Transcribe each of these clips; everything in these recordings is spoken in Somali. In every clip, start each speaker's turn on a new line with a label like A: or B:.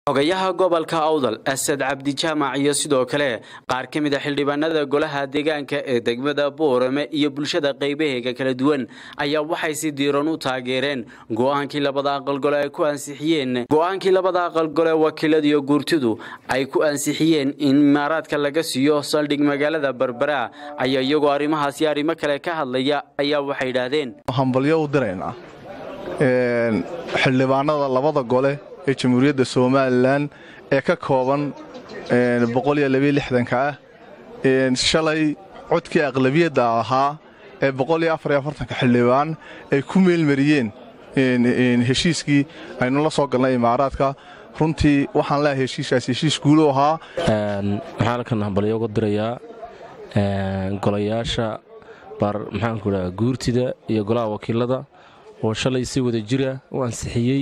A: xogayaha gobolka awdal asad cabdi jaamac iyo sidoo kale qaar ka mid a xildhibaanada golaha deegaanka ee degmada boorame iyo bulshada qaybaheega kala duwan ayaa waxay si diiran u taageereen go-aankii labada aqalgole ay ku ansixiyeen go-aankii labada aqalgole wakiiladiyo guurtidu ay ku ansixiyeen in imaaraadka laga siiyo saldhig magaalada berbera ayaa iyagoo arrimahaasi arrimo kale ka hadlaya ayaa waxay yidhaahdeen
B: hambalyo u diraynaa xildhibaanada labada gole ee jamhuuriyadda somalilan ee ka kooban ka ah shalay codkii aqlabiyadda ahaa ee xildhibaan ay ku meelmariyeen heshiiskii aynu la soo galnay imaaraadka runtii waxaan leehay heshiiskaas heshiis guulu ahaa
C: waxaan halkan hambalyo uga dirayaa golayaasha maxaanku dhaha guurtida iyo golaha wakiilada oo shalay si wada jira u ansixiyey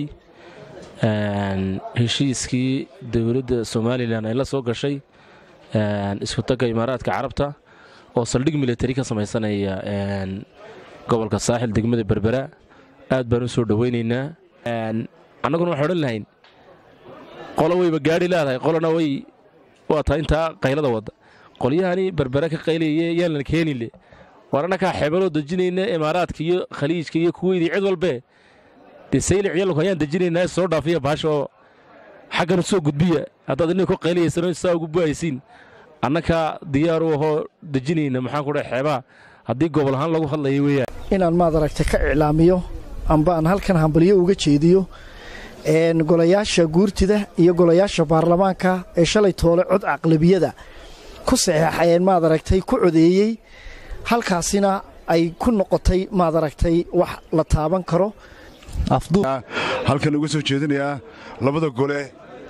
C: heshiiskii dowladda somalilan ay la soo gashay iskutagga imaaraadka carabta oo saldhig militari ka samaysanaya gobolka saaxil degmada berbera aad baan u soo dhowaynaynaa annaguna waxaan odhan lahayn qolo wayba gaadhi leedahay qolona way waa tahay intaa qaylada wadda qolyahani berbera ka qaylaye yaalan keenile war annakaa xeebaloo dejinayna imaaraadka iyo khaliijka iyo kuweydii cid walbee dee saylic yalku ayaan dejinaynaa soo dhaafiya baasha oo xaggana soo gudbiya haddaad innaga ku qaylayaysano saa ugu bu'aysiin annakaa diyaar u ahoo dejinayna maxaan ku dhaha xeebaha haddii gobol ahaan lagu hadlaya weeyaan
D: inaan maad aragta ka iclaamiyo amba aan halkan hambalyo uga jeediyo golayaasha guurtida iyo golayaasha baarlamaanka ee shalay toole cod aqlabiyada ku saxeexayeen maad aragtay ku codeeyey halkaasina ay ku noqotay maad aragtay wax la taaban karo
E: halkan uga soo jeedinayaa labada gole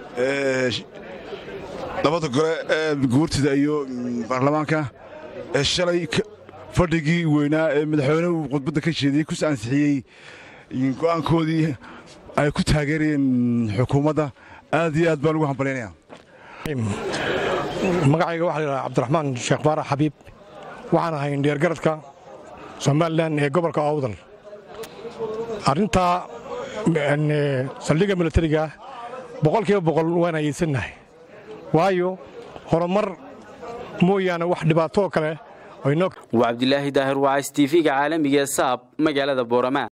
E: labada gole ee guurtida iyo baarlamaanka ee shalay fadhigii weynaa ee madaxweynuhu khudbadda ka jeediyey ku ansixiyey go'aankoodii ay ku taageerayeen xukuumadda aad iyo aad baan ugu hambalyaynaya
F: magacayga waxaa la yidhaha cabdiraxmaan sheekh baarax xabiib waxaan ahay indheergaradka somalilan ee gobolka awdal arrintaa saldhigga milatariga boqolkiiba boqol waan ayeysannahay waayo horumar mooyaane wax dhibaatoo kale
A: waa cabdilaahi daahir wacays tv-ga caalamiga ee saab magaalada boorama